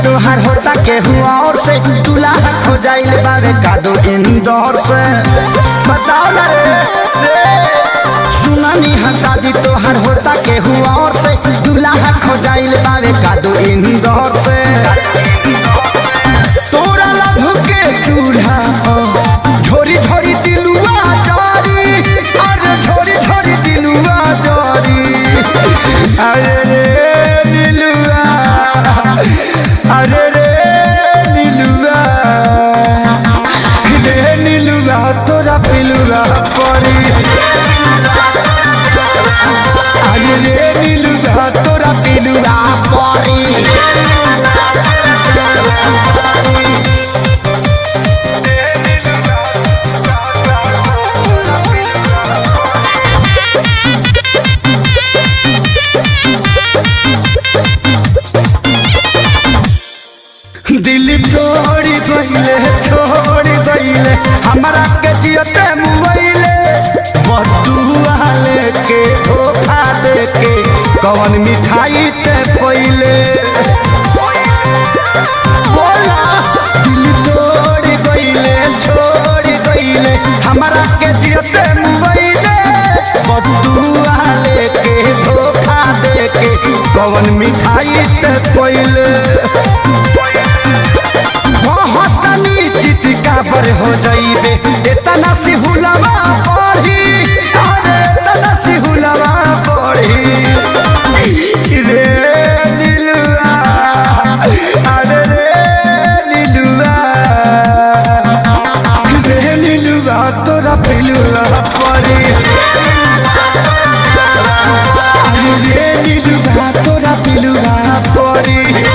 तोहार होता केहू और से दूल्हा खो जाइल बावे कादो इंदौर से बताओ ना रे रे सुनानी है शादी तोहार होता केहू और से दूल्हा खो जाइल बावे कादो इंदौर से तोरा लभ के चूल्हा पर झोरी झोरी दिलुआ जारी अरे झोरी झोरी दिलुआ जारी अरे रे दिलुआ अरे रे नीलुआ रे नीलुआ तोरा पिलुआ परी अरे रे नीलुआ तोरा पिलुआ परी दिल तोड़ी गईले छोड़ी गईले हमारा के जियते मुआइले बदुआ लेके धोखा देके कवन मिठाई ते पहिले बोला दिल तोड़ी गईले छोड़ी गईले हमारा के जियते मुआइले बदुआ लेके धोखा देके कवन मिठाई ते पहिले बहुत नीचित काबर हो जाइबे इतना सी हुलवा पढ़ी अरे इतना सी हुलवा पढ़ी रे नीलुआ अरे रे नीलुआ रे नीलुआ तोरा पिलुआ पढ़ी अरे रे नीलुआ तोरा पिलुआ पढ़ी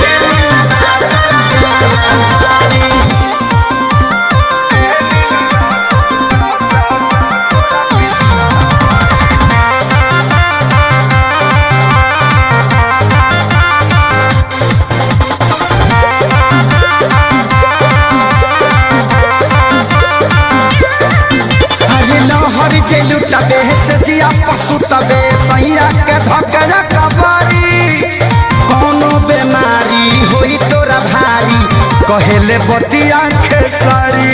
अरे लहर जे लुटबे से जिया पशु तबे सैया के धकरा कबारी कोनो बेमारी होई तोरा भारी कहेले बतिया खेसारी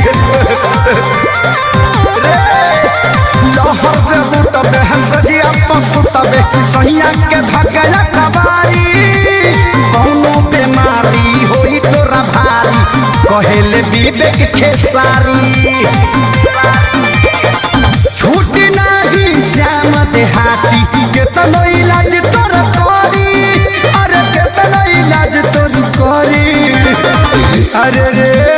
लहर जे लुटबे से जिया पशु तबे सैया के धकरा कबारी कोनो बेमारी होई तोरा भारी कहेले विवेक खेसारी छूटी नाही श्याम देहाती केतनो इलाज तोर करी अरे केतनो इलाज तोर करी अरे रे